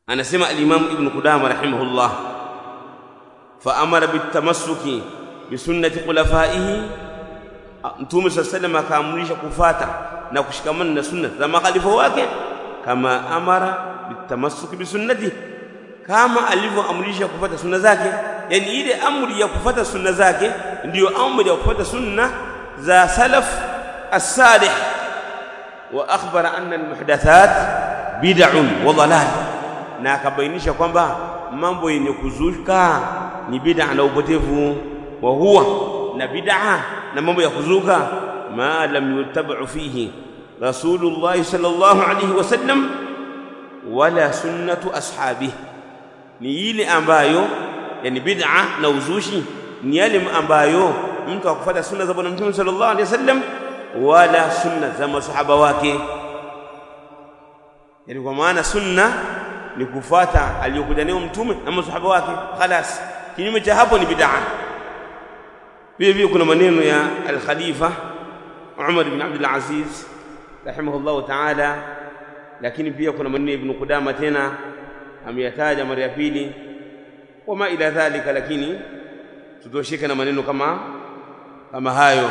anasema al-Imam Ibn Qudama rahimahullah fa amara bitamassuki bisunnati khulafaihi Mtume swalla sallam akaamrisha kufata na kushikamana na sunna za makhalifa wake kama amara bitamassuki bisunnati kama alivyoamrisha kufata sunna zake yani ile amri ya kufata sunna zake ndiyo amri ya kufata sunna za salaf as-salih wa akhbara anna al-muhdathat bid'un wa dalal na akabainisha kwamba mambo yenye kuzuka ni bid'a na upotevu wa huwa na bid'a na mambo ya kuzuka ma lam yutabau fihi rasulullah sallallahu alayhi wasallam wala sunnatu ashabihi ni ile ambayo yani bid'a na uzushi ni yale ambayo mtu akufuata sunna za bwana mtume sallallahu alayhi wasallam wala sunna za masahaba wake yani kwa maana sunna ni kufuata aliyokuja nayo mtume na masahaba wake khalas kinyume cha hapo ni bid'a vile vile kuna maneno ya al-khalifa Umar ibn Abdul Aziz rahimahullah ta'ala lakini pia kuna maneno ibn Qudama tena ameyataja mara ya pili wama ila dhalika lakini tutosheke na maneno kama kama hayo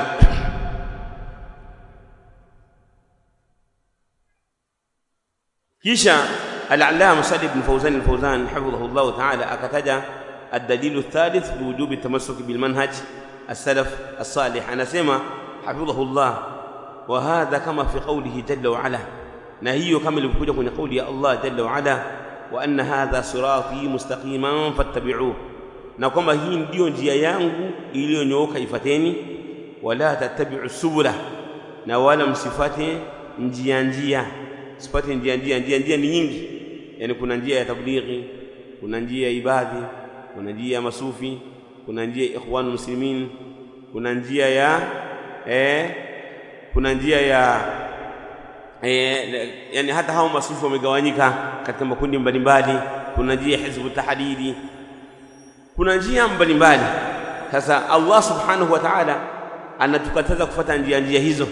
kisha al-allama Salih ibn Fawzan al-Fawzan hafidhahullah ta'ala akataja الدليل الثالث بوجوب التمسك بالمنهج السلف الصالح أنا سمع حفظه الله وهذا كما في قوله جل وعلا نهي كما لبكوجة من قول يا الله جل وعلا وأن هذا صراطي مستقيما فاتبعوه نقوم هي ndio njia yangu iliyonyooka ifateni wala tattabi'u subula na wala msifate njia njia sipate njia njia njia njia ni nyingi yani kuna njia ya tablighi kuna njia ya ibadhi kuna njia ya masufi kuna njia ya ikhwan muslimin kuna njia ya eh kuna njia ya eh, yani hata hao masufi wamegawanyika katika makundi mbalimbali kuna njia ya hizbu tahdidi kuna njia mbalimbali sasa Allah subhanahu wa ta'ala anatukataza kufuata njia njia hizo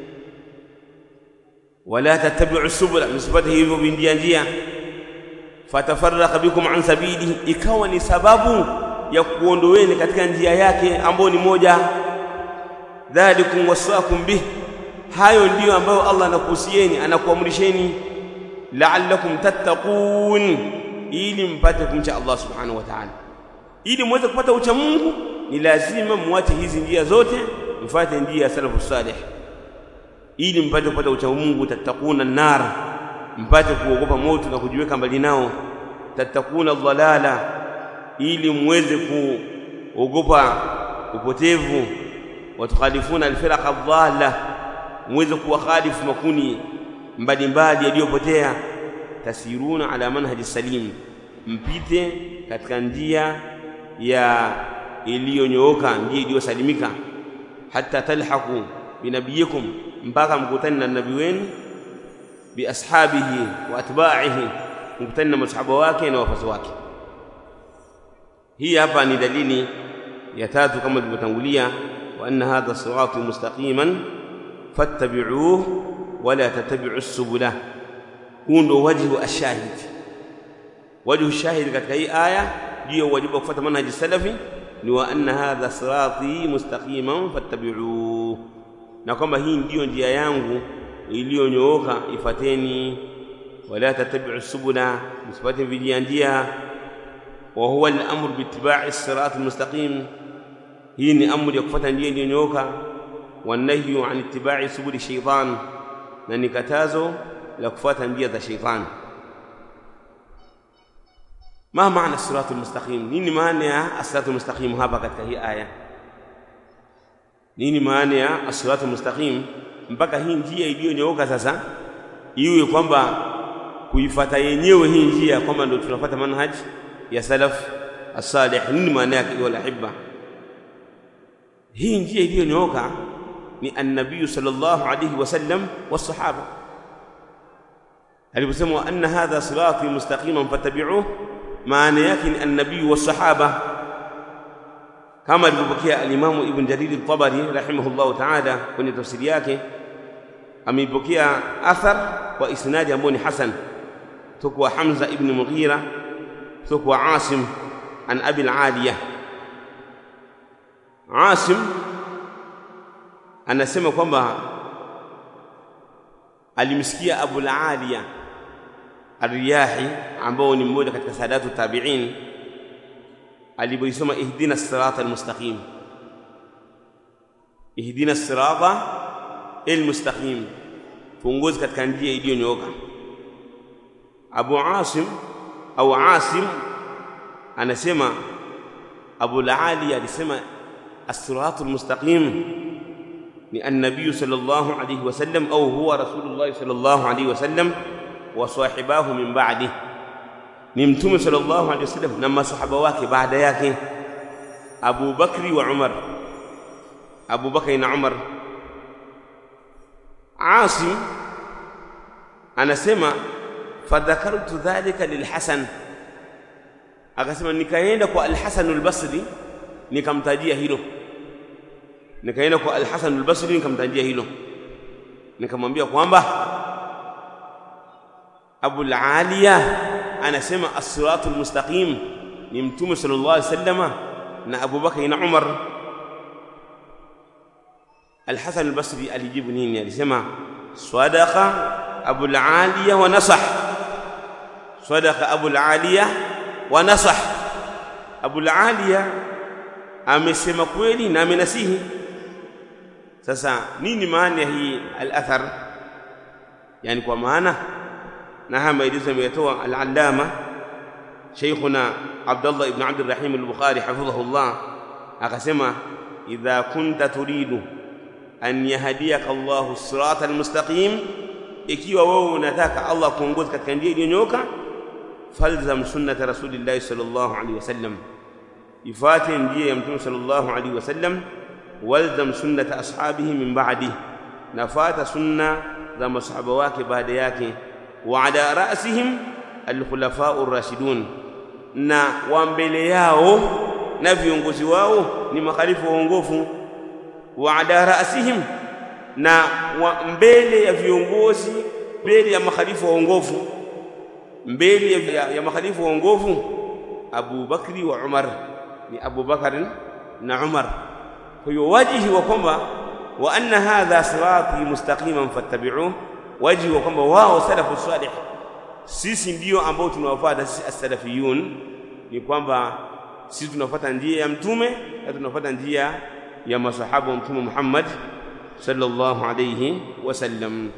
wala tattabi'u subula msifate hivyo njia njia fatafarraqa bikum an sabilihi ikawa ni sababu ya kuondoweni katika njia yake ambayo ni moja dhalikum wasaakum bih hayo ndiyo ambayo Allah anakuhusieni anakuamrisheni la'allakum tattaqun ili mpate kumcha Allah subhanahu wa ta'ala ili muweze kupata ucha Mungu ni lazima muache hizi njia zote mfuate njia ya salafus salih ili mpate kupata ucha Mungu tattaquna nar mpate kuogopa moto na kujiweka mbali nao tatakuna dhalala ili muweze kuogopa upotevu watukhalifuna alfiraqa dhalla muweze kuwakhalifu makuni mbalimbali yaliyopotea tasiruna ala manhaji salim mpite katika njia ya iliyonyooka njia iliyosalimika hata talhaqu binabiyikum mpaka mkutani na nabii wenu biashabihi wa atba'ihi mkutani na masahaba wake na wafasi wake hii hapa ni dalili ya tatu kama tulivyotangulia wa anna hadha sirati mustaqiman fattabi'uhu wala tattabi'u subula huu ndio wajhu ashahid wajhu shahid katika hii aya juu ya wajibu wa kufuata manhaji salafi ni wa anna hadha sirati mustaqiman fattabi'uhu na kwamba hii ndiyo njia yangu iliyonyooka ifateni wala tattabi'u subula msifate vijia njia wa huwa al-amru biittiba'i as-sirat al-mustaqim hii ni amri ya kufuata njia iliyonyooka wanahyu an ittiba'i subuli shaytan na ni katazo la kufuata njia za shaytan ma maana as-sirat al-mustaqim nini maana ya as-sirat al-mustaqim hapa katika hii aya nini maana ya as-sirat al-mustaqim mpaka hii njia iliyonyooka sasa iwe kwamba kuifata yenyewe hii njia kwamba ndio tunafuata manhaj ya salaf as-salih nini maana yake wala hibba hii njia iliyonyooka ni an-nabii sallallahu alayhi wasallam was-sahaba aliposema anna hadha sirati mustaqiman fattabi'uhu maana yake ni an-nabii was-sahaba kama alivyopokea al-Imam Ibn Jarir al-Tabari rahimahullahu ta'ala kwenye tafsiri yake ameipokea athar kwa isnadi ambao ni hasan kutoka Hamza ibn Mughira kutoka Asim an Abi al-Aliya Asim anasema kwamba alimsikia Abu al-Aliya Ar-Riyahi ambao ni mmoja katika sadatu tabi'in alipoisoma ihdina sirata al-mustaqim ihdina sirata al-mustaqim tuongoze katika njia iliyonyooka Abu Asim au Asim anasema Abu al-Ali alisema as-siratu al-mustaqim ni an-nabiy sallallahu alayhi wasallam au huwa rasulullah sallallahu alayhi wasallam wa sahibahu min ba'di ni mtume sallallahu alayhi wasallam na masahaba wake baada yake Abu Bakri wa Umar Abu Bakri na Umar Asim anasema fadhakartu dhalika lilhasan akasema nikaenda kwa alhasan albasri nikamtajia hilo nikaenda kwa alhasan albasri nikamtajia hilo nikamwambia kwamba abu aliya anasema as-siratul mustaqim ni mtume sallallahu alaihi wasallama na Abu Bakar na Umar Al-Hasan al-Basri alijibu nini alisema sadaqa Abu al-Aliya wa nasah sadaqa Abu al-Aliya wa nasah Abu al-Aliya amesema kweli na amenasihi sasa nini maana hii al-athar yani kwa maana na haya maelezo ameyatoa al-allama شيخنا عبد الله بن عبد الرحيم البخاري حفظه الله akasema idha kunta turidu an yahdiyaka Allahu sirata almustaqim ikiwa wewe unataka Allah kuongoza katika njia iliyonyooka falzam sunnata rasulillahi sallallahu alaihi wasallam ifate njia ya mtume sallallahu alaihi wasallam walzam sunnata ashabihi min ba'di nafata sunna za masahaba wake baada yake wa ala ra'sihim alkhulafa'u rashidun na wa mbele yao na viongozi wao ni makhalifu waongofu wa ala ra'sihim na wa mbele ya viongozi mbele ya makhalifu waongofu mbele ya, ya makhalifu waongofu Abu Bakri wa Umar ni Abu Bakar na Umar kwa hiyo wajihi wa kwamba wa anna hadha sirati mustaqiman fattabi'uhu wajihi wa kwamba wao salafu salih sisi ndio ambao tunawafuata sisi as-salafiyun ni kwamba sisi tunafuata njia ya mtume na tunafuata njia ya masahaba wa mtume Muhammad sallallahu alayhi wasallam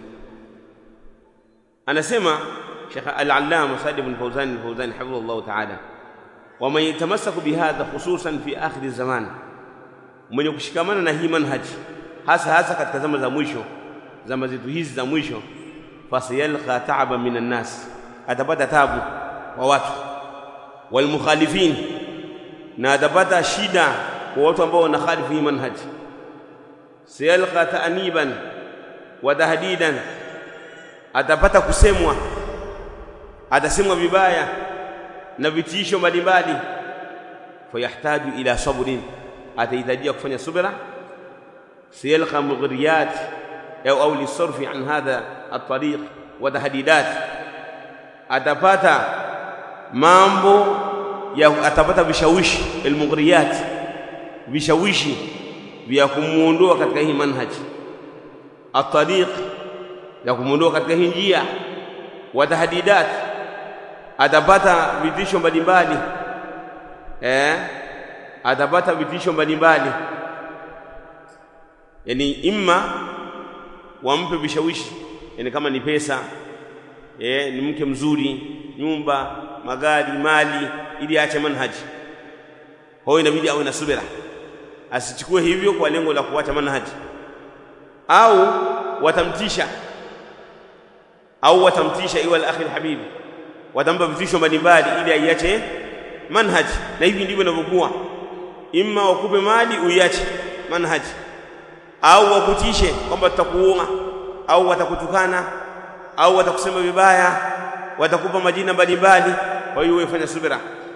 anasema Sheikh al-Allama Said ibn Fawzan al-Fawzan hafidhahullah ta'ala wa man yatamassaku bihadha khususan fi akhir zaman mwenye kushikamana na hii manhaji hasa hasa katika zama za mwisho zama zetu hizi za mwisho fasayalqa ta'aba minan nas atapata tabu kwa watu walmukhalifin na atapata shida kwa watu ambao wanakhalifu hii manhaji sayalqa ta'niban wa tahdidan atapata kusemwa atasemwa vibaya na vitisho mbalimbali fayahtaju ila sabrin atahitajia kufanya subra sayalqa mughriyat au au lisarfi an hadha at-tariq wa tahdidat atapata mambo ya atapata vishawishi almughriyat vishawishi vya kumuondoa katika hii manhaji at-tariq ya kumuondoa katika hii njia wa tahdidat atapata vitisho mbalimbali eh atapata vitisho mbalimbali yani imma wampe vishawishi yani kama ni pesa eh ni mke mzuri nyumba magari mali ili aache manhaji kwa hiyo inabidi awe na subira asichukue hivyo kwa lengo la kuacha manhaji au watamtisha au watamtisha iwa al-akhi al-habibi watampa vitisho mbalimbali ili aiache manhaji na hivi ndivyo inavyokuwa imma wakupe mali uiache manhaji au wakutishe kwamba tutakuua au watakutukana au watakusema vibaya watakupa majina mbalimbali kwa hiyo wewe fanya subira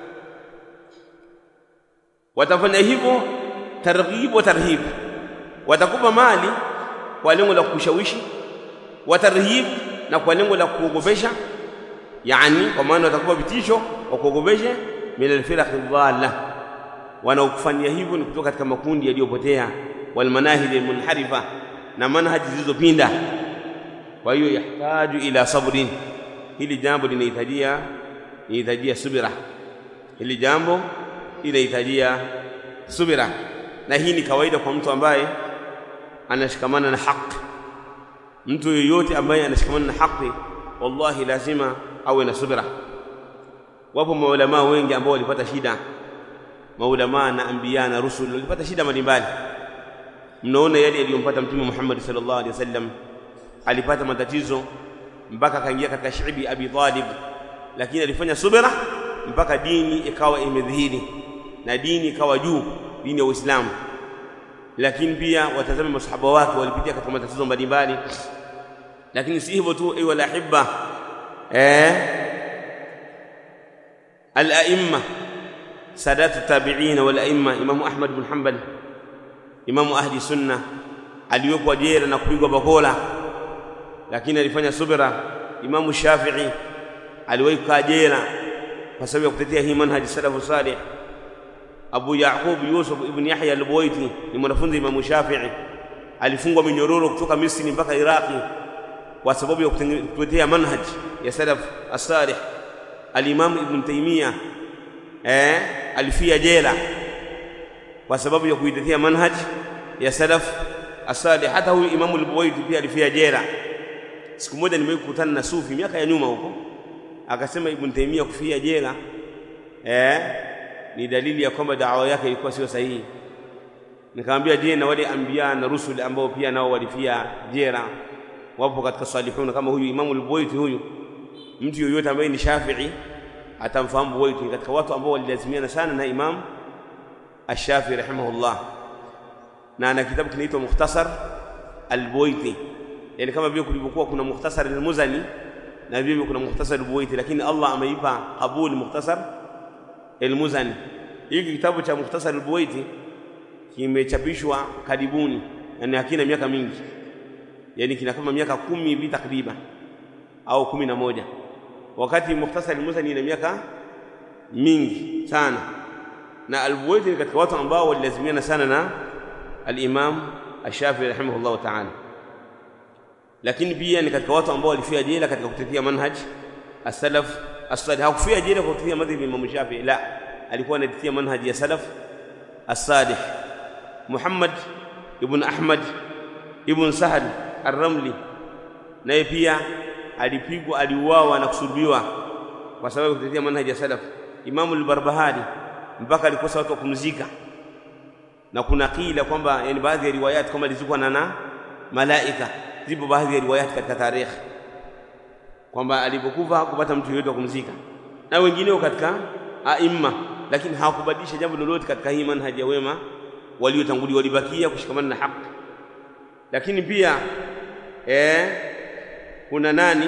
watafanya hivyo targhib wa tarhib watakupa mali kwa lengo la kushawishi watarhib na kwa lengo la kuogopesha yani kwa maana watakupa vitisho wakuogopeshe min alfiraqi dhalla wanaokufanyia hivyo ni kutoka katika makundi yaliyopotea walmanahiji almunharifa na manhaji zilizopinda kwa hiyo yahtaju ila sabrin hili jambo linahitajia linahitajia subira hili jambo linahitajia subira na hii ni kawaida kwa mtu ambaye anashikamana na haki mtu yoyote ambaye anashikamana na haki wallahi lazima awe na subira wapo maulamaa wengi ambao walipata shida maulamaa na anbiya na rusul walipata shida mbalimbali mnaona yale yaliyompata mtume Muhammad sallallahu alaihi wasallam alipata matatizo mpaka akaingia katika shibi Abi Talib lakini alifanya subira mpaka dini ikawa imedhihiri na dini ikawa juu dini ya Uislamu lakini pia watazame masahaba wake walipitia katika matatizo mbalimbali lakini si hivyo tu ayu alahibba eh al-a'imma sadatu tabi'in wal a'imma Imam Ahmad bin Hanbal Imam ahli sunna aliwekwa jela na kupigwa bakola lakini alifanya subira Imam Shafi'i aliwahi kukaa jela kwa sababu ya kutetea hii manhaji salafu salih Abu Yaqub Yusuf ibn Yahya al-Buwaiti ni mwanafunzi Imam Shafi'i alifungwa minyororo kutoka Misri mpaka Iraki kwa sababu ya kutetea manhaj ya salaf as-salih al-Imam Ibn Taymiyyah eh alifia jela kwa sababu ya kuitetea manhaj ya salaf as-salih hata huyu Imam al-Buwaiti pia alifia jela siku moja nimekutana na sufi miaka ya nyuma huko akasema Ibn Taymiyyah kufia jela eh ni dalili ya kwamba dawa yake ilikuwa sio sahihi nikamwambia je na wale anbiya na rusul ambao pia nao walifia jera wapo katika salihuna kama huyu Imam al-Buwaiti huyu mtu yoyote ambaye ni Shafi'i atamfahamu Buwaiti katika watu ambao walilazimiana sana na Imam Ash-Shafi'i rahimahullah na ana kitabu kinaitwa Mukhtasar al-Buwaiti yani kama vile kulivyokuwa kuna Mukhtasar al-Muzani na vile kuna Mukhtasar al-Buwaiti lakini Allah ameipa qabul Mukhtasar al-Muzani hiki kitabu cha Mukhtasar al-Buwaiti kimechapishwa karibuni yani hakina miaka mingi yani kina kama miaka kumi hivi takriban au kumi na moja wakati Mukhtasar al-Muzani ina miaka mingi sana na al-Buwaiti ni katika watu ambao walilazimiana sana na al-Imam Ash-Shafi'i rahimahullah ta'ala lakini pia ni katika watu ambao walifia jela katika kutetea manhaj as-salaf as-salih hakufia jela kwa kutetea madhhabi ya Imam Shafi'i la alikuwa anatetea manhaj ya salaf as-salih Muhammad ibn Ahmad ibn Sahal ar-Ramli naye pia alipigwa aliuawa na kusulubiwa kwa sababu ya kutetea manhaj ya salaf Imam al-Barbahari mpaka alikosa watu wa kumzika na kuna kila kwamba yani baadhi ya riwayat kwamba alizikwa na na malaika zipo baadhi ya riwayat katika tarikh kwamba alipokufa hakupata mtu yeyote wa kumzika na wengineo katika aimma lakini hawakubadilisha jambo lolote katika hii manhaji ya wema waliotangulia walibakia kushikamana na haki lakini pia eh kuna nani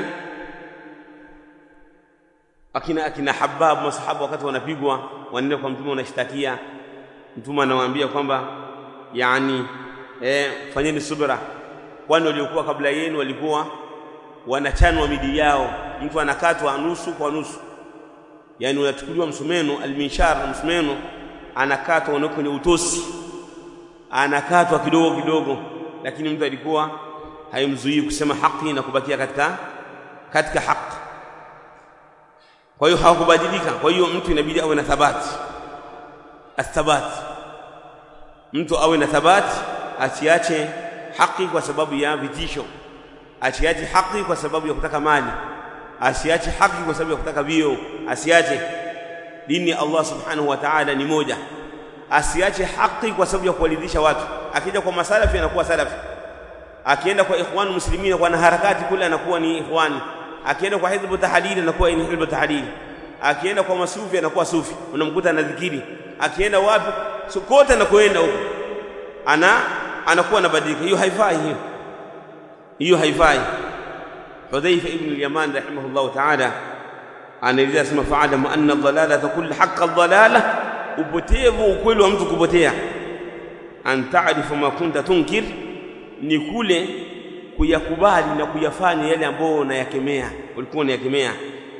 akina akina Habab masahaba wakati wanapigwa wanaenda kwa mtume wanashtakia mtume anawaambia kwamba yani eh fanyeni subra kwani waliokuwa kabla yenu walikuwa wanachanwa midi yao mtu anakatwa nusu kwa nusu yani unachukuliwa msumeno alminshar na msumeno anakatwa unaweka kwenye utosi anakatwa kidogo kidogo lakini mtu alikuwa haimzuii kusema haki na kubakia katika katika haki kwa hiyo hawakubadilika kwa hiyo mtu inabidi awe na thabati athabat mtu awe na thabati asiache haki kwa sababu ya vitisho asiache haki kwa sababu ya kutaka mali asiache haki kwa sababu ya kutaka vio asiache dini ya Allah subhanahu wa ta'ala ni moja asiache haki kwa sababu ya kuwaridhisha watu akija kwa masalafi anakuwa salafi akienda kwa ikhwan muslimin kwa na harakati kule anakuwa ni ikhwani akienda kwa hizbu tahdid anakuwa ni hizbu tahdid akienda kwa masufi anakuwa sufi unamkuta na dhikiri akienda wapi so kote anakoenda huko ana anakuwa anabadilika hiyo haifai hiyo hiyo haifai Hudhaifa ibn al-Yaman rahimahullah ta'ala anaeleza sema fa'alamu anna ad-dalalata kullu haqqa ad-dalala upotevu ukweli wa mtu kupotea an ta'rifu ma kunta tunkir ni kule kuyakubali na kuyafanya yale ambayo unayakemea ulikuwa unayakemea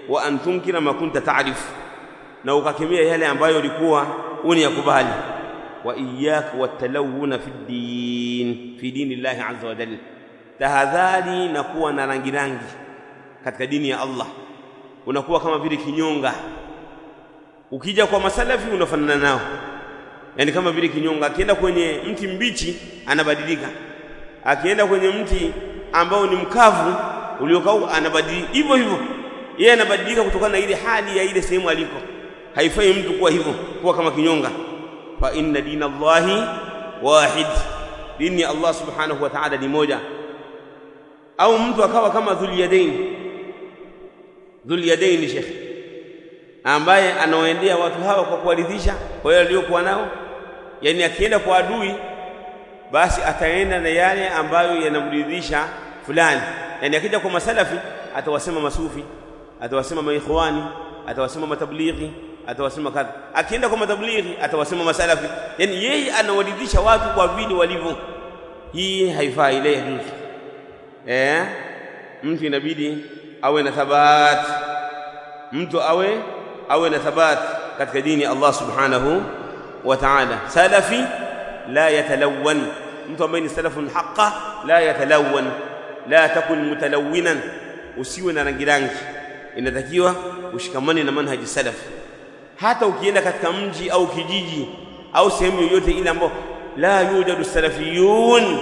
wa an tunkira ma kunta ta'rif na ukakemea yale ambayo ulikuwa uniyakubali wa iyyaka watalawuna fi din fi dinillahi azza wa jalla tahadhari na kuwa na rangi rangi katika dini ya Allah unakuwa kama vile kinyonga ukija kwa masalafi unafanana nao yani kama vile kinyonga akienda kwenye mti mbichi anabadilika akienda kwenye mti ambao ni mkavu uliokauka anabadilika hivyo hivyo yeye anabadilika kutokana na ile hali ya ile sehemu aliko haifai mtu kuwa hivyo kuwa kama kinyonga fa inna dina Allahi wahid dini ya Allah subhanahu wa ta'ala ni moja au mtu akawa kama dhulyadain dhulyadain shekhi ambaye anaoendea watu hawa kwa kuwaridhisha kwa yale aliyokuwa nao yani akienda kwa adui basi ataenda na yale ambayo yanamridhisha fulani yani akija kwa masalafi atawasema masufi atawasema maikhwani atawasema matablighi atawasema kadha akienda kwa matablighi atawasema masalafi yani yeye anawaridhisha watu kwa vile walivyo hii haifai ile yajuzu eh mtu inabidi awe na thabati mtu awe awe na thabati katika dini ya Allah subhanahu wa ta'ala salafi la yatalawwan mtu ambaye ni salafun haqqa la yatalawwan la takun mutalawwinan usiwe na rangi rangi inatakiwa ushikamane na manhaji salaf hata ukienda katika mji au kijiji au sehemu yoyote ile ambayo la yujadu salafiyun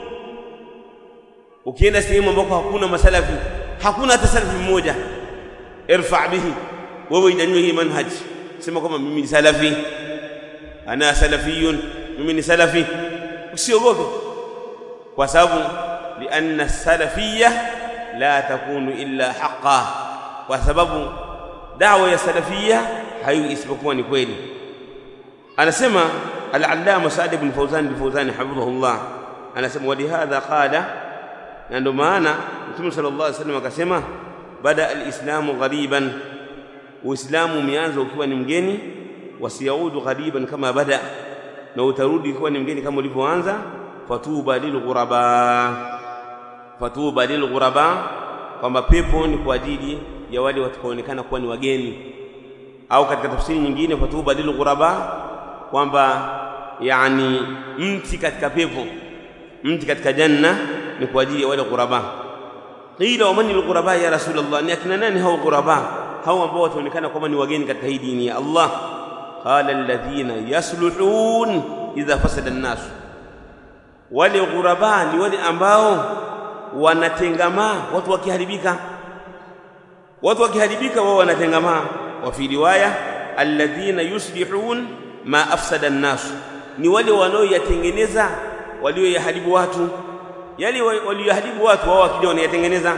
ukienda sehemu ambako hakuna masalafi hakuna hata salafi mmoja irfa bihi wewe inyanyue hii manhaj sema kwamba mimi ni salafi ana salafiyun mimi ni salafi usiogope kwa sababu lianna salafiyya la takunu illa haqqan kwa sababu dawa ya salafiyya hayo isipokuwa ni kweli anasema al-allama Saad ibn Fawzan al-Fawzani hafidhahullah anasema walihadha qala na ndio maana Mtume sallallahu alaihi wasallam akasema bada al-islamu ghariban uislamu umeanza ukiwa ni mgeni wasiyaudu ghariban kama bada na utarudi ukiwa ni mgeni kama ulivyoanza fatuba lilghuraba fatuba lilghuraba kwamba pepo ni kwa ajili ya wale watakaoonekana kuwa ni wageni au katika tafsiri nyingine fatuba lilghuraba kwamba yani mti katika pepo mti katika janna ni kwa ajili ya wale ghuraba qila waman alghuraba ya rasulullah ni akina nani hao ghuraba hao ambao wataonekana kwamba ni wageni katika hii dini ya Allah qala alladhina yasluhun idha fasada an-nas wale ghuraba ni wale ambao wanatengamaa watu wakiharibika watu wakiharibika wao wanatengamaa wa fi riwaya alladhina yuslihun ma afsada an-nas ni wale wanaoyatengeneza walioyaharibu watu yale walioharibu watu wao wakija wanayatengeneza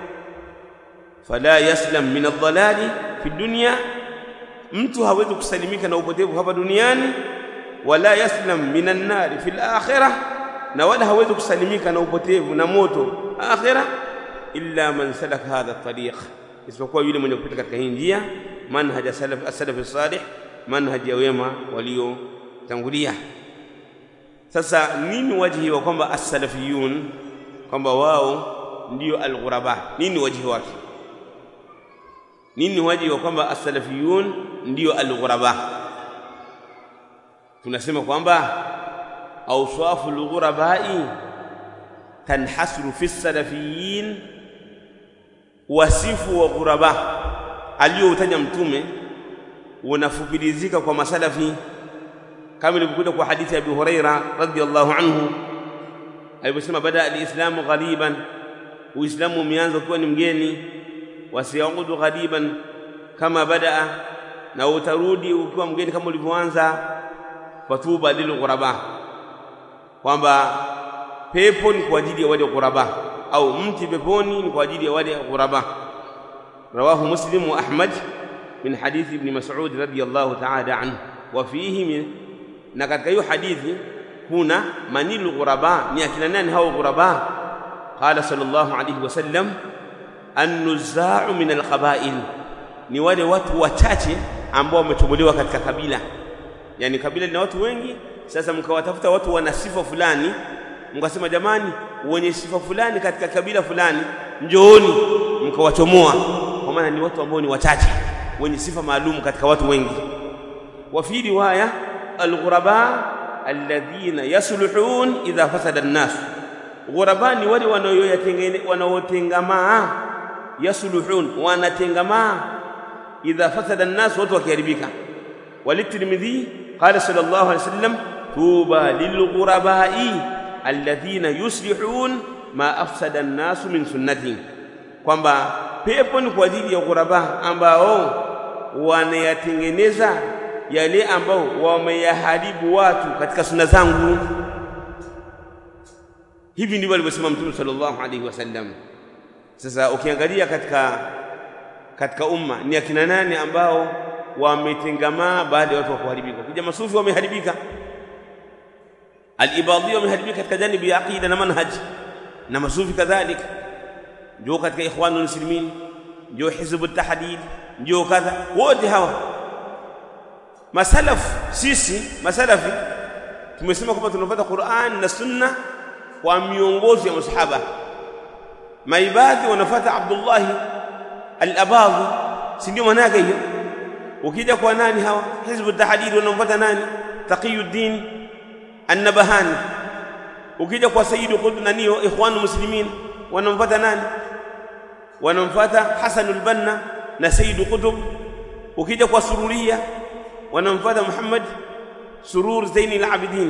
fala yaslam min adh-dhalali fi dunya mtu hawezi kusalimika na upotevu hapa duniani wala yaslam min an-nar fi al-akhirah na wala hawezi kusalimika na upotevu na moto akhirah illa man salaka hadha at-tariq isipokuwa yule mwenye kupita katika hii njia manhaj salaf as-salaf salih manhaj ya wema waliotangulia sasa nini wajihi wa kwamba as-salafiyun kwamba wao ndio al-ghuraba nini wajihi wake nini wajihi wa kwamba as-salafiyun ndio al-ghuraba tunasema kwamba awsafu al-ghurabai tanhasru fi as-salafiyin wasifu wa ghuraba aliyoutaja mtume unafupirizika kwa masalafi kama ilivyokuja kwa hadithi ya Abu Huraira radhiyallahu anhu aliposema bada alislamu ghariban uislamu umeanza ukiwa ni mgeni wasiyaudu ghariban kama badaa na utarudi ukiwa mgeni kama ulivyoanza fatuba lil ghuraba kwamba pepo ni kwa ajili ya wale ghuraba au mti peponi ni kwa ajili ya wale ghuraba rawahu muslim wa ahmad min hadithi ibn mas'ud radiyallahu ta'ala anhu wa fihi min na katika hiyo hadithi kuna manilu ghuraba ni akina nani hao ghuraba qala sallallahu alayhi wasallam an-nuzza'u min al-qaba'il ni wale watu wachache ambao wametobolewa katika kabila yani kabila lina watu wengi sasa mkawatafuta watu wana sifa fulani mkasema jamani wenye sifa fulani katika kabila fulani njooni mkawachomoa kwa kwa maana ni watu ambao ni wachache wenye sifa maalum katika watu wengi wa fi riwaya alghuraba alladhina yasluhun idha fasada an-nas ghuraba ni wale wanaotengamaa yasluhun wanatengamaa idha fasada an-nas watu wakiharibika walitirmidhi qala sallallahu alayhi wasallam tuba lilghurabai alladhina yuslihun ma afsada an-nas min sunnati kwamba pepo ni kwa ajili ya ghuraba ambao wanayatengeneza yale ambao wameyaharibu watu katika sunna zangu hivi ndivyo alivyosema mtume sallallahu alaihi wasallam sasa ukiangalia katika katika umma ni akina nani ambao wametengamaa baada ya watu wa kuharibika ukija masufi wameharibika al-ibadiyya wameharibika katika janibi ya aqida na manhaj na masufi kadhalika ndio katika ikhwanul muslimin ndio hizbut tahdid ndio kadha wote hawa masalaf sisi masalafi tumesema kwamba tunafuata Qur'an na Sunna kwa miongozo ya masahaba maibadhi wanafuata Abdullah al-Abadhi si ndio maana yake hiyo ukija kwa nani hawa hizbu tahdid wanamfuata nani taqiyuddin an-nabahani ukija kwa sayyidu qutb naniyo ikhwanu muslimin wanamfuata nani wanamfuata Hasan al-Banna na sayyidu qutb ukija kwa sururia wanamfuata Muhammad Surur Zaini al-Abidin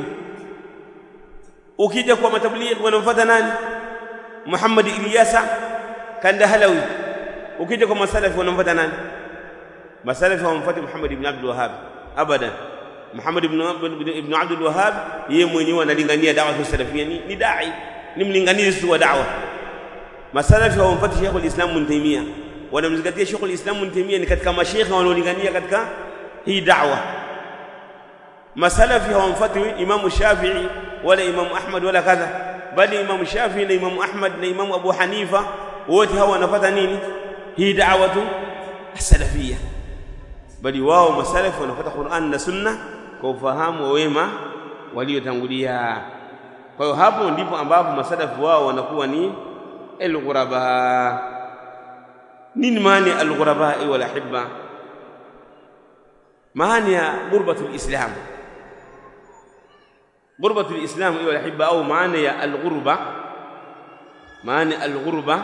ukija kwa matabligh wanamfuata nani Muhammad Ilyasa Kandahalawi ukija kwa masalafi wanamfuata nani masalafi hawamfuati Muhammad ibn Abdul Wahhab abadan Muhammad ibn ibn Abdul Wahhab yeye mwenyewe analingania da'wa salafia ni, ni dai ni mlinganizi wa da'wa masalafi hawamfuati Sheikh al-Islam Ibn Taymiyyah wanamzingatia Sheikh al-Islam Ibn Taymiyyah ni katika mashaikh wanaolingania katika hii da'wa masalafi hawamfuati Imam Shafi'i wala Imam Ahmad wala kadha bali Imam Shafi'i na Imam Ahmad na Imam Abu Hanifa wote hawa wanafuata nini hii da'watu as-salafiyya bali wao masalafi wanafuata Qur'an na Sunna kwa ufahamu wa wema waliotangulia kwa hiyo hapo ndipo ambapo masalafi wao wanakuwa ni al-ghuraba nini maana al-ghuraba wal ahibba maana ya ghurbatul islam ghurbatul islam wal ahibba au maana ya al-ghurba maana al-ghurba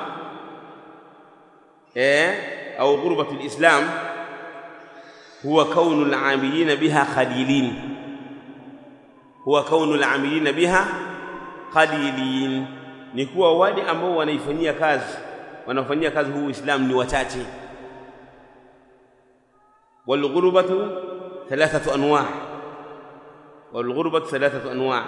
eh au ghurbatul islam huwa kaunu al-amilina biha khalilin huwa kaunu al-amilina biha khalilin ni kuwa wale ambao wanaifanyia kazi wanafanyia kazi huu Uislamu ni wachache والغربة ثلاثة أنواع والغربة ثلاثة أنواع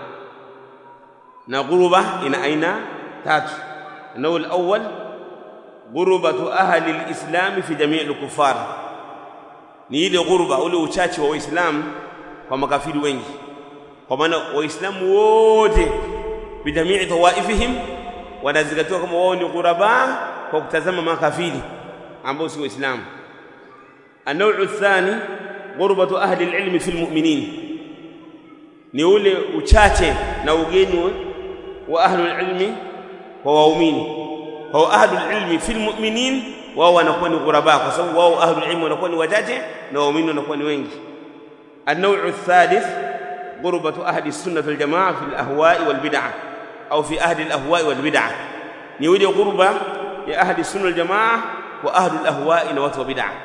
نغربة إن أين تات النوع الأول غربة أهل الإسلام في جميع الكفار ni ile ghurba ule uchache wa waislamu kwa makafiri wengi kwa maana waislamu wote bijamii tawaifihim wanazingatiwa kama wao ni ghuraba kwa kutazama makafiri ambao si waislamu النوع الثاني غربة أهل العلم في المؤمنين ni ule uchache na ugeni wa ahlul ilmi kwa waumini kwa ahlul ilmi fil mu'minin wao wanakuwa ni ghuraba kwa sababu wao ahlul ilmi wanakuwa ni wachache na waumini wanakuwa ni wengi النوع الثالث غربة أهل السنة والجماعة في الأهواء والبدع أو في أهل الأهواء والبدع ni ule ghurba ya ahli sunna wal jamaa wa ahli al-ahwa'i na watu wa bid'ah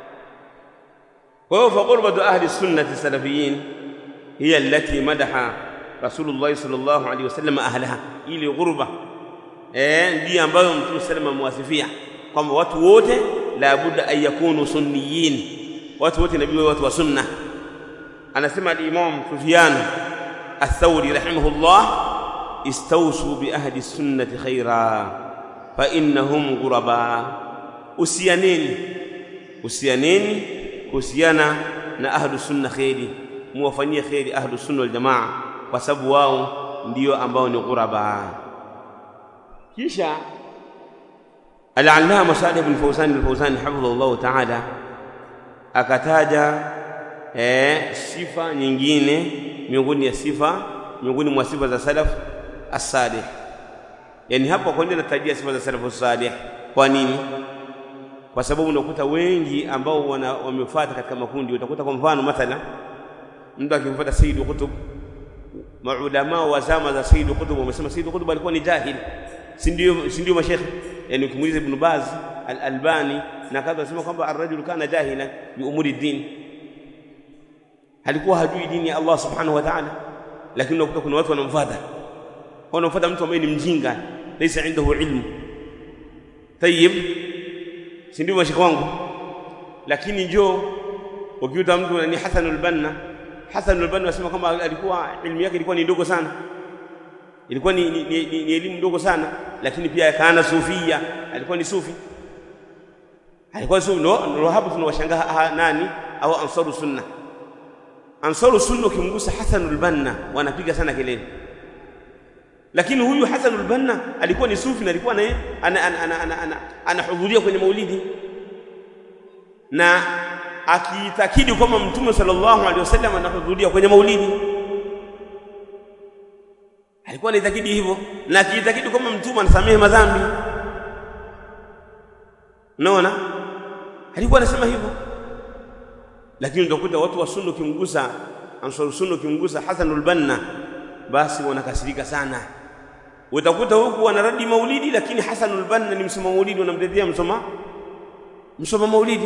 وهو فقربة أهل السنة السلفيين هي التي مدح رسول الله صلى الله عليه وسلم أهلها ili ghurba eh ndiyo ambayo mtume sallam amewasifia kwamba watu wote la budda an yakunu sunniyin watu wote nabii watu wa sunna anasema al-imam Sufyan ath-Thawri rahimahullah istawsu bi ahli sunnati khaira fa innahum ghuraba usianeni usianeni kuhusiana na ahlu sunna kheri muwafanyie kheri ahlu sunna wal jamaa kwa sababu wao ndio ambao ni ghuraba kisha al-allama Salih bin Fawzan al-Fawzan hafidhahu ta'ala akataja eh, sifa nyingine miongoni ya sifa miongoni mwa sifa za salaf as-salih yani hapa kwa nini natajia sifa za salaf as-salih kwa nini kwa sababu unakuta wengi ambao wana wamefuata katika makundi utakuta kwa mfano mathala mtu akimfuata Sayyid Qutb maulama wa zama za Sayyid Qutb wamesema Sayyid Qutb alikuwa ni jahil si ndio si ndio mashekhe yani ukimuuliza Ibn Baz al-Albani na kadha wasema kwamba ar-rajul kana jahila bi umuri din alikuwa hajui dini ya Allah subhanahu wa ta'ala lakini unakuta kuna watu wanamfuata wanamfuata mtu ambaye ni mjinga laysa indahu ilmu tayib si ndio mashekhe wangu lakini njoo ukiuta mtu ni Hasan al-Banna Hasan al-Banna wasema kwamba alikuwa ilmu yake ilikuwa ni ndogo sana ilikuwa ni, ni, ni, ni, ni elimu ndogo sana lakini pia kana sufia alikuwa ni sufi alikuwa sufi no, no hapo tunawashangaa nani au ansaru sunna ansaru sunna ukimgusa Hasan al-Banna wanapiga sana kelele lakini huyu Hasan al-Banna alikuwa ni sufi na alikuwa naye anahudhuria kwenye maulidi na akiitakidi kwamba mtume sallallahu alaihi wasallam anahudhuria kwenye maulidi alikuwa anaitakidi hivyo na akiitakidi kwamba mtume anasamehe madhambi unaona alikuwa anasema hivyo lakini utakuta watu wa sunna ukimgusa ansar sunna ukimgusa Hasan al-Banna basi wanakasirika sana utakuta huku wanaradi maulidi lakini Hasan al-Banna ni msoma maulidi wanamtetea msoma msoma maulidi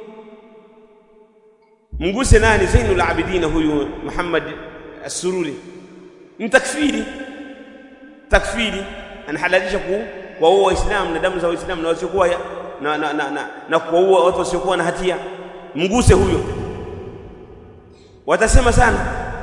mguse nani Zainul Abidin huyu Muhammad as-Sururi ni takfiri takfiri anahalalisha ku kuwaua waislamu na damu za waislamu na wasiokuwa na na na, na, na kuwaua watu wasiokuwa na hatia mguse huyo watasema sana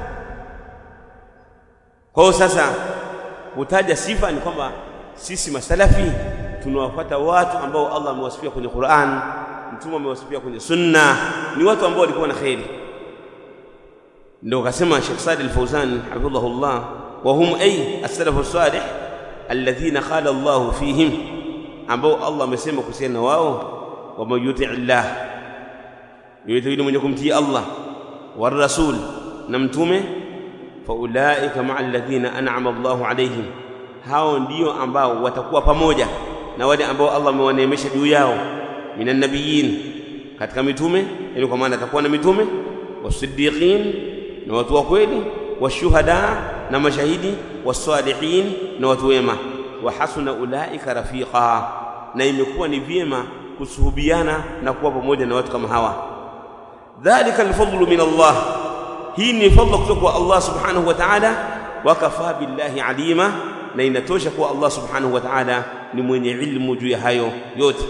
kwa hiyo sasa kutaja sifa ni kwamba sisi masalafi tunawafuata watu ambao Allah amewasifia kwenye Qur'an mtume amewasifia kwenye sunna ni watu ambao walikuwa na khairi ndio kasema Sheikh Saad al-Fawzan hafidhahullah wa hum ay as-salaf as-salih alladhina qala Allah fihim ambao Allah amesema kuhusiana na wao wa man yuti Allah yote yule mwenye kumtii Allah wa rasul na mtume fa ulaika ma'a alladhina an'ama Allahu alayhim hao ndio ambao watakuwa pamoja na wale ambao Allah amewaneemesha juu yao minan nabiyyin katika mitume ili kwa maana atakuwa na mitume wasiddiqin na watu wa kweli washuhada na mashahidi wasalihin na watu wema wa hasuna ulaika rafiqa na imekuwa ni vyema kusuhubiana na kuwa pamoja na watu kama hawa dhalika alfadlu min Allah hii ni fadla kutoka kwa Allah subhanahu wa ta'ala wa kafa billahi alima na inatosha kuwa Allah subhanahu wa ta'ala ni mwenye ilmu juu ya hayo yote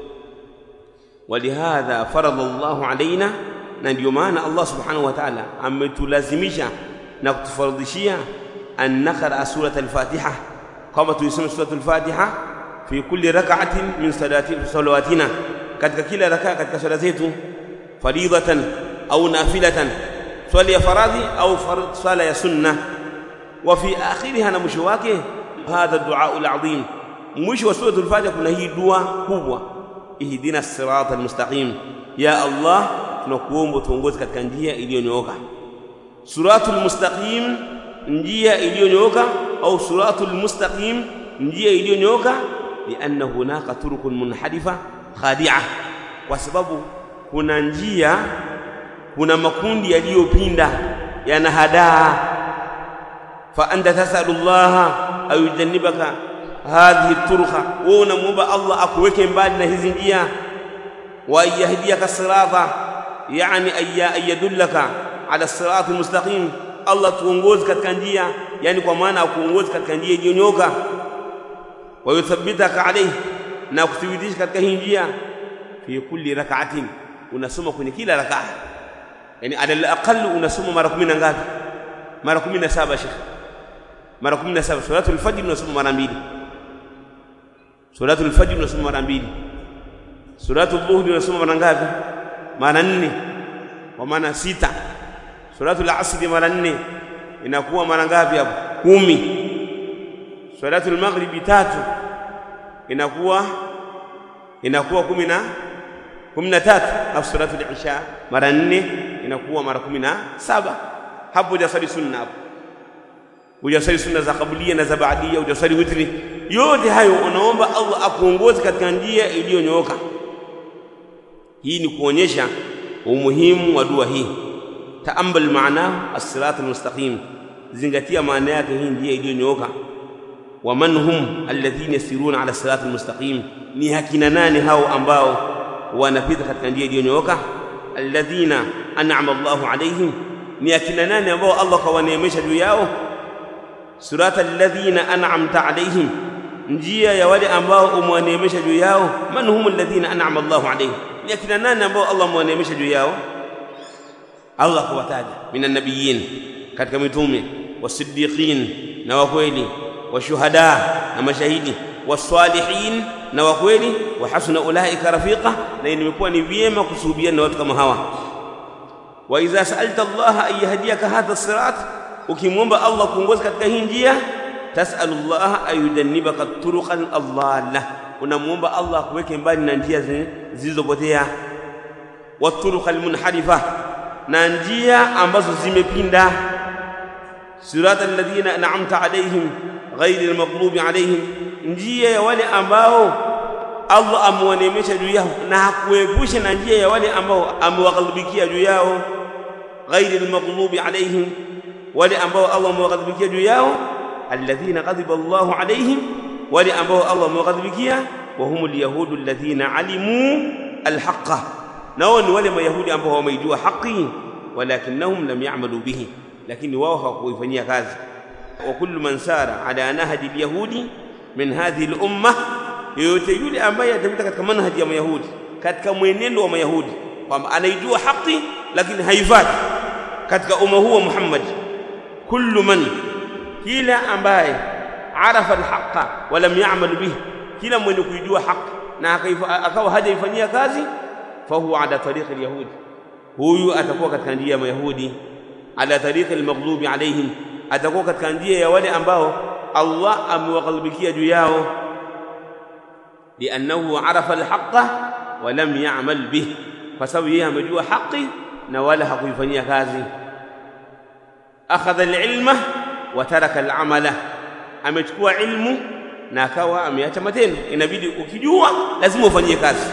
ولهذا فرض الله علينا na ndio maana Allah subhanahu wa ta'ala ametulazimisha na kutufaradhishia an naqra surat al-Fatiha kama tuisome surat al-Fatiha fi kulli rak'atin min salati salawatina katika kila rakaa katika swala zetu faridatan au nafilatan swala ya faradhi au swala ya sunna wa fi akhiriha na mwisho wake hadha du'a al-azim mwisho wa surat al-Fatiha kuna hii dua kubwa ihdina sirata al-mustaqim ya Allah tunakuomba tuongoze katika njia iliyonyooka suratul mustaqim njia iliyonyooka au suratul mustaqim njia iliyonyooka lianna hunaka turukun munharifa khadi'a kwa sababu kuna njia kuna makundi yaliyopinda yanahadaa fa anta tasalu Allah ayujannibaka hadhihi turqa wewe unamuomba Allah akuweke mbali na hizi njia wa yahdiyaka sirata yani an yadullaka ala sirati mustaqim Allah tuongoze katika njia yani kwa maana akuongoze katika njia iliyonyoka wa yuthabbitaka alayhi na kuthibitisha katika hii njia fi kulli rak'atin unasoma kwenye kila rak'a yani ala al-aqall unasoma mara 10 ngapi mara 17 shekh mara 17 salatul fajr unasoma mara mbili salatul fajr unasoma mara mbili salatul dhuhri unasoma mara ngapi mara nne kwa maana sita salatul asri mara nne inakuwa mara ngapi hapo kumi salatul maghribi tatu inakuwa inakuwa kumi na kumi na tatu alafu salatul isha mara nne inakuwa mara kumi na saba hapo hujasali sunna hapo hujasali sunna za kabilia na za baadia hujasali witri yote hayo unaomba Allah akuongoze katika njia iliyonyooka hii ni kuonyesha umuhimu wa dua hii taambal maana as-sirat al-mustaqim zingatia maana yake hii ndiyo iliyonyooka wa man hum alladhina yasiruna ala sirat al-mustaqim ni hakina nani hao ambao wanapita katika njia iliyonyooka alladhina an'ama Allahu alaihim ni akina nani ambao Allah kawaneemesha juu yao surata alladhina an'amta alaihim njia ya wale ambao umewaneemesha juu yao man hum alladhina an'ama Allahu alaihim ni akina nani ambao Allah amewaneemesha juu yao Allah kuwataja minan nabiyyin katika mitume wasiddiqin na wakweli washuhada na mashahidi wasalihin na wakweli wa hasuna ulaika rafiqa na imekuwa ni vyema kusuhubiana na watu kama hawa wa idha sa'alta Allah an yahdiyaka hadha sirat ukimwomba Allah kuongoza katika hii njia tas'alu Allah ayudannibaka turuqan adalla unamwomba Allah kuweke mbali na njia zilizopotea waturuqal munharifa na njia ambazo zimepinda sirata alladhina an'amta alaihim ghairi almaghlubi alaihim njia ya wale ambao Allah amewaneemesha juu yao na hakuepusha na njia ya wale ambao amewaghadhibikia juu yao ghairi almaghlubi alaihim wale ambao Allah amewaghadhibikia juu yao alladhina ghadiba Allahu alaihim wale ambao Allah amewaghadhibikia wa humul yahudu alladhina alimu alhaqa nao ni wale mayahudi ambao wameijua haki walakinnahum lam ya'malu bihi lakini wao hawakuifanyia kazi wa kullu man sara ala nahji alyahudi min hadhihi al-umma yoyote yule ambaye atapita katika manhaji ya mayahudi katika mwenendo wa mayahudi kwamba anaijua haki lakini haifati katika umma huu wa Muhammad kullu man kila ambaye arafa alhaqa wa lam ya'mal bihi kila mwenye kuijua haki na akawa hajaifanyia kazi fahuwa ala tariqi alyahudi huyu atakuwa katika njia ya mayahudi ala tariqi almaghlubi alaihim atakuwa katika njia ya wale ambao Allah amewaghadhibikia juu yao liannahu arafa alhaqa wa lam ya'mal bih kwa sababu yeye amejua haki na wala hakuifanyia kazi akhadha alilma wa taraka al'amala amechukua ilmu na akawa ameacha matendo inabidi ukijua lazima ufanyie kazi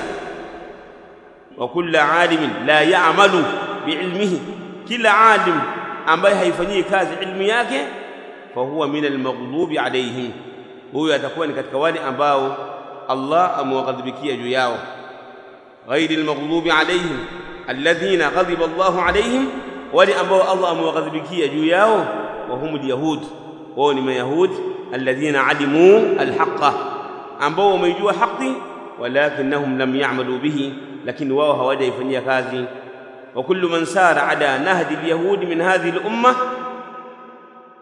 wa kullu alimin la ya'malu biilmihi kila alim ambaye haifanyii kazi ilmu yake fahuwa min almaghlubi alaihim huyo atakuwa ni katika wale ambao Allah amewaghadhibikia juu yao ghairi almaghlubi alaihim alladhina ghadiba Allahu alaihim wale ambao Allah amewaghadhibikia juu yao wa humul yahud wao ni mayahud alladhina alimu alhaqa ambao wameijua haki walakinnahum lam ya'malu bihi lakini wao hawajaifanyia kazi wa kullu man sara ala nahdi alyahudi min hadhihi al-umma